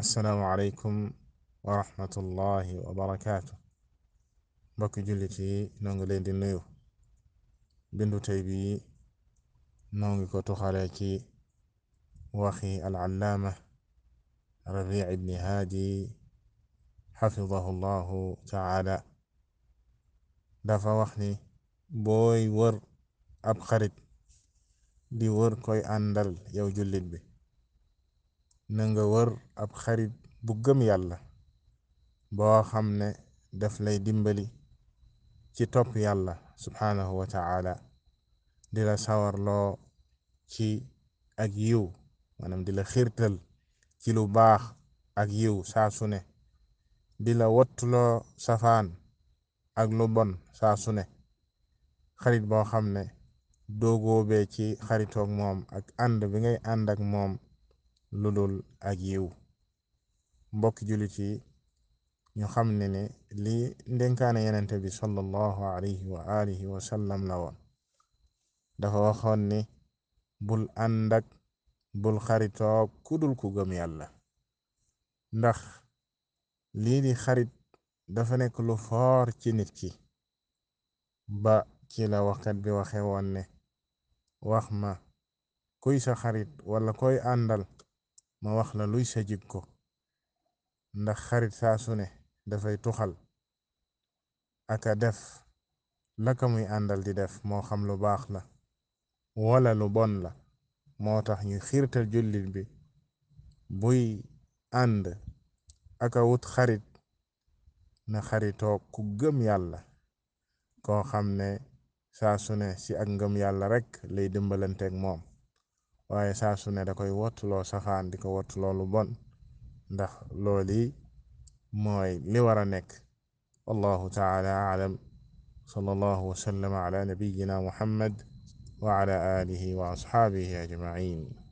assalaamu aleykum wa rahmatullahi wa barakaatu mbokki jullit yi noo ngi leen di nuyu bindu tey bi noo ngi ko tuxale ci waxi al-allaama rabii ibni haadi xafidahu llahu taala dafa wax ni booy wër ab xarit di wër koy àndal yow jullit bi na nga wër ab xarit bu gëm yàlla boo xam ne daf lay dimbali ci topp yàlla subhaanahu wa taala di la sawarloo ci ak yiw maanaam di la xiirtal ci lu baax ak yiw saa su ne di la wattuloo safaan ak lu bon saa su ne xarit boo xam ne doogóobee ci xaritoog moom ak ànd bi ngay ànd ak moom lu dul ak yiw mbokki jullit yi ñu xam ne ne lii ndenkaane yenente bi sallallahu alayhi wa alihi wa sallam la woon dafa waxoon ni bul ànd ak bul xaritoog ku dul ku gëm yàlla ndax lii di xarit dafa nekk lu foor ci nit ki ba ci la waxkat bi waxe woon ne wax ma kuy sa xarit wala koy àndal ma wax la luy sa jikko ndax xarit saa su ne dafay tuxal aka def laka muy àndal di def moo xam lu baax la wala lu bon la moo tax ñu xiirtal jullit bi buy ànd aka wut xarit na xaritoo ku gëm yàlla koo xam ne saa su ne si ak ngëm yàlla rek lay dimbalanteeg moom waaye saa su ne da koy wottuloo safaan di ko wottuloo lu bon ndax looli mooy li war a nekk wallahu taala aalam sallallahu wa sallama ala nabiyina muhammad wa ala alihi wa asxaabihi ajmain